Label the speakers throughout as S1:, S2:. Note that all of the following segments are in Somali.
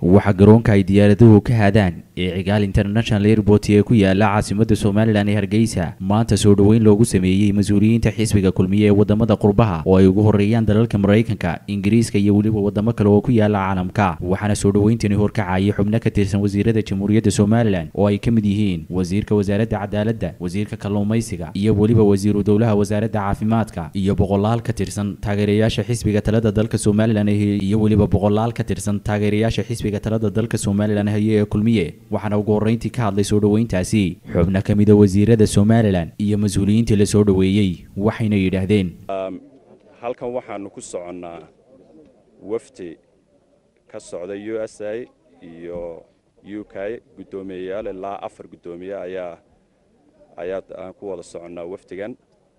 S1: waxaa garoonka ay diyaaraduhu ka haadaan ee cigaal international airport ee ku yaala caasimada somalilan ee hargeysa maanta soo dhoweyn loogu sameeyey mas-uuliyiinta xisbiga kulmiye ee wadamada qurbaha oo ay ugu horeeyaan dalalka maraykanka ingiriiska iyo weliba wadamo kale oo ku yaala caalamka waxaana soo dhoweyntani horkacayay xubno ka tirsan wasiirada jamhuuriyadda somalilan oo ay ka mid yihiin wasiirka wasaaradda cadaaladda wasiirka kalluumaysiga iyo weliba wasiiru dowlaha wasaaradda caafimaadka iyo boqolaal ka tirsan taageerayaasha xisbiga talada dalka somalilan iyo weliba boqolaal ka tirsan taageerayaasha xisbiga talada dalka somalilan haye ee kulmiye waxaana ugu horreyntii ka hadlay soo dhoweyntaasi xubno ka mida wasiirada somalilan iyo mas-uuliyiintii la soo dhoweeyey waxayna yidhaahdeen
S2: halkan waxaanu ku soconnaa wafdi ka socda u s a iyo u k guddoomiyeyaal ilaa afar guddoomiye ayaa ayaa aan ku wada soconnaa wafdigan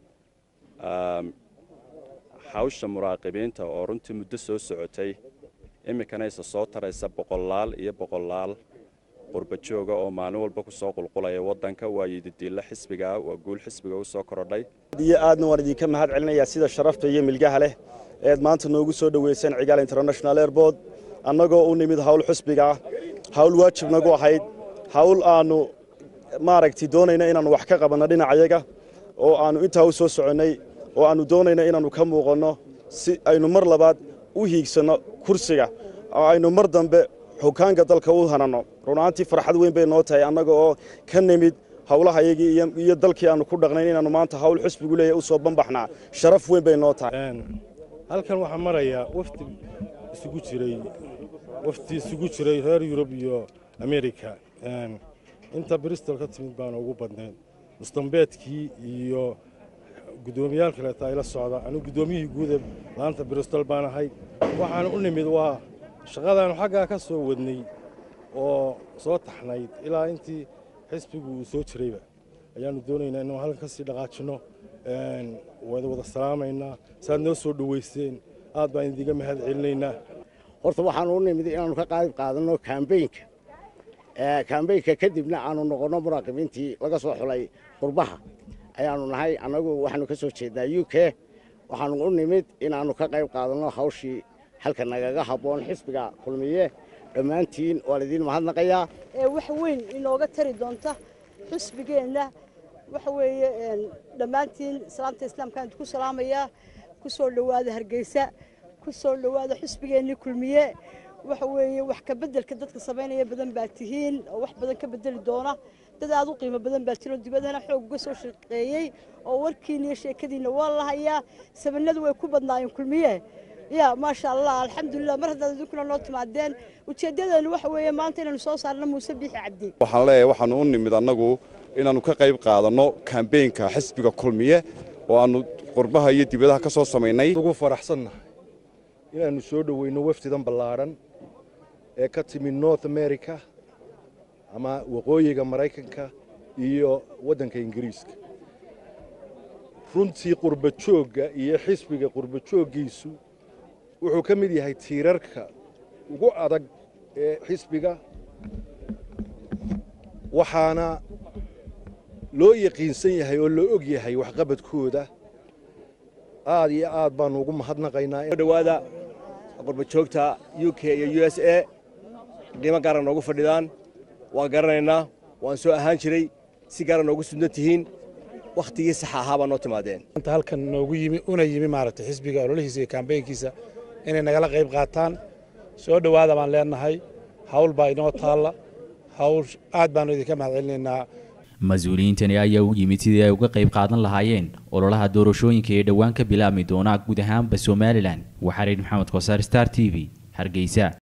S2: hawsha muraaqibiinta oo runtii muddo soo socotay iminkana isa soo taraysa boqolaal iyo boqolaal qurba jooga oo maalin walba ku soo qulqulaya waddanka waa yididiilla xisbigaa waa guul xisbiga u soo korodhay
S3: iyo aadna waan idinka mahad celinayaa sida sharafta iyo milgaha leh eed maanta noogu soo dhoweyseen cigaal international airport annagoo u nimid hawl xisbigaa hawl waajib nagu ahayd hawl aannu maaragtay doonayna inaannu wax ka qabanno dhinacayaga oo aannu intaa u soo soconnay oo aannu doonayna inaannu ka muuqanno si aynu mar labaad u hiigsanno kursiga oo aynu mar dambe xukaanka dalka u hananno runaantii farxad weyn bay noo tahay annaga oo ka nimid hawlahayagii iyo dalkii aannu ku dhaqnayn inaannu maanta hawl xusbigu leeyahy u soo bambaxnaa sharaf weyn bay noo tahay
S4: halkan waxaa maraya wafdi isugu jiray wafdi isugu jiray reer yurub iyo amerika inta bristol ka timid baana ugu badnayd mustambeedkii iyo guddoomiyaal kaleeta ayla socda anigu guddoomiyihii guuda maanta bristol baan ahay waxaana u nimid waa shaqadaannu xaggaa ka soo wadnay oo soo taxnayd ilaa intii xisbigu uu soo jirayba ayaannu doonaynaa inuu halkan ka sii dhaqaajinno wada wada salaamaynaa saaad noo soo dhoweyseen aad baan idiga mahad celinaynaa
S5: horta waxaanu u nimid inaannu ka qayb qaadanno kambeynka kambeynka kadibna aanu noqonno muraaqibiintii laga soo xulay qurbaha ayaannu nahay annagu waxaanu ka soo jeednaa u k waxaanu u nimid inaannu ka qayb qaadanno hawshii halka nagaga habboon xisbiga kulmiye dhammaantiin waa laidiin mahadnaqayaa
S6: wax weyn inooga tari doonta xisbigeenna waxa weeye dhammaantiin salaamta islaamkaan ku salaamayaa ku soo dhowaada hargeysa ku soo dhowaada xisbigeennii kulmiye waxa weeye wax ka beddelka dadka samaynaya badan baa tihiin oo wax badan ka beddeli doona dad aad u qiimo badan baa jiro dibadana xoog uga soo shaqeeyey oo warkiina iyo sheekadiinna waa la hayaa sabanadu way ku badnaayeen kulmiye ya maasha allah alxamdulilah mar haddaad idinkuna noo timaadeen ujeeddadeennu waxa weeye maanta inaynu soo saarno muuse biixi cabdi
S2: waxaan leeyahay waxaanu u nimid annagu inaannu ka qayb qaadanno kambeynka xisbiga kulmiye oo aannu qurbaha iyo dibadaha ka soo samaynay
S4: ugu faraxsannahay inaannu soo dhoweyno wafdidan ballaadhan ee ka timid north america ama waqooyiga maraykanka iyo waddanka ingiriiska runtii qurba joogga iyo xisbiga qurba jooggiisu wuxuu ka mid yahay tiirarka ugu adag ee xisbiga waxaana loo yaqiinsan yahay oo loo og yahay waxqabadkooda aad iyo aad baannu ugu mahadnaqaynaa
S7: dhowaada qurba joogta u k iyo u s a qiimo gaara noogu fadhidaan waan garanaynaa waan soo ahaan jiray si gaara noogu sudnan tihiin wakhtigii saxa ahaa baa noo timaadeen
S8: anta halkan noogu yimi una yimi maaragtay xisbiga ololihiisa iyo kambeynkiisa inay nagala qayb qaataan soo dhowaada baan leenahay hawl baa inoo taalla hawl aad baannu idinka mahad celinaynaa
S1: mas-uuliyiintani ayaa u yimid sidii ay uga qayb qaadan lahaayeen ololaha doorashooyinka ee dhowaan ka bilaabmi doona guud ahaanba somalilan waxaa reer maxamed kosaar star t v hargeysa